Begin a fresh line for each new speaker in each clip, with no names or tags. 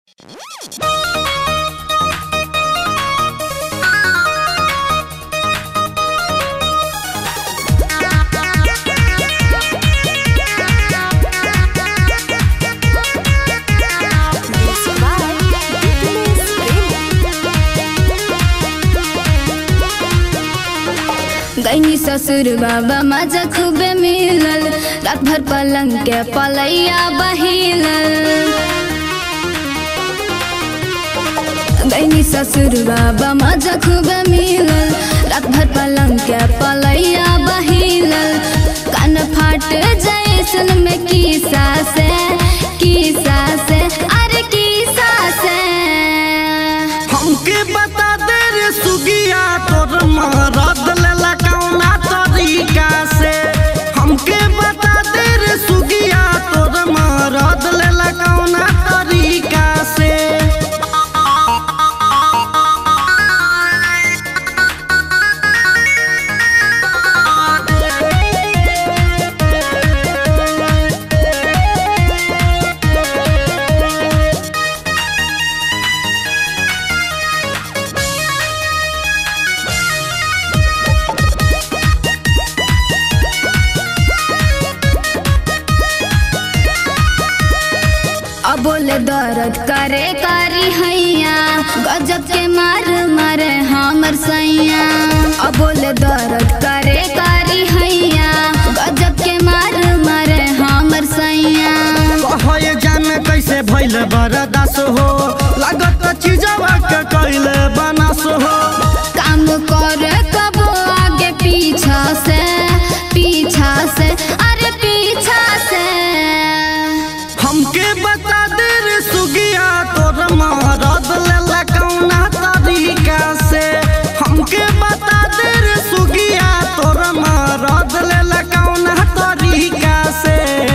गैनी ससुर बाबा मजा खूबे मिलल रात भर पलंग के पलैया बहिलल गैनी ससुर बाबा मजा खूबे मिलल रात भर पलंग के पलैया बहिलल कान फाट जैसन में की सासे की सासे अरे की सासे
हमके बता दे रे सुगिया तोर मरद लेला कौना तरीका से हमके बता दे रे सुगिया तोर मरद लेला कौना तरीका से
अब बोले दर्द करे कारी हैया गजब के मार मारे हमर सैया अब बोले दर्द करे कारी हैया गजब के मार मारे हमर सैया
कहे जाने कैसे भइल बरदास हो लागत चीजवा के कैले बनास हो
काम करे कबो आगे पीछा से पीछा से अरे पीछा से
हमके बता दे रे सुगिया तोर मरद लेला कौना तरीका से हमके बता दे रे सुगिया तोर मरद लेला कौना तरीका से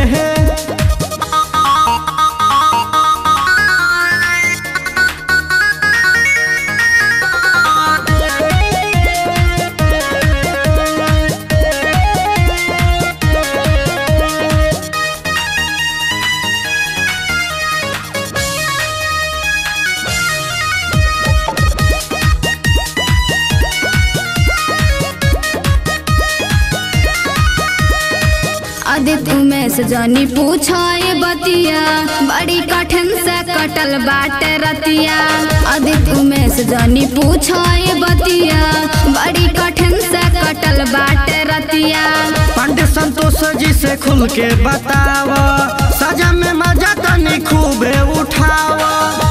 आदित्य उमेश जानी पूछो ये बतिया बड़ी कठिन से कटल बाटे रतिया आदित्य उमेश जानी पूछो ये बतिया बड़ी कठिन से कटल बाटे रतिया
पांडे संतोष जी से खुल के बताव सजा में मजा तनी खूबे उठाव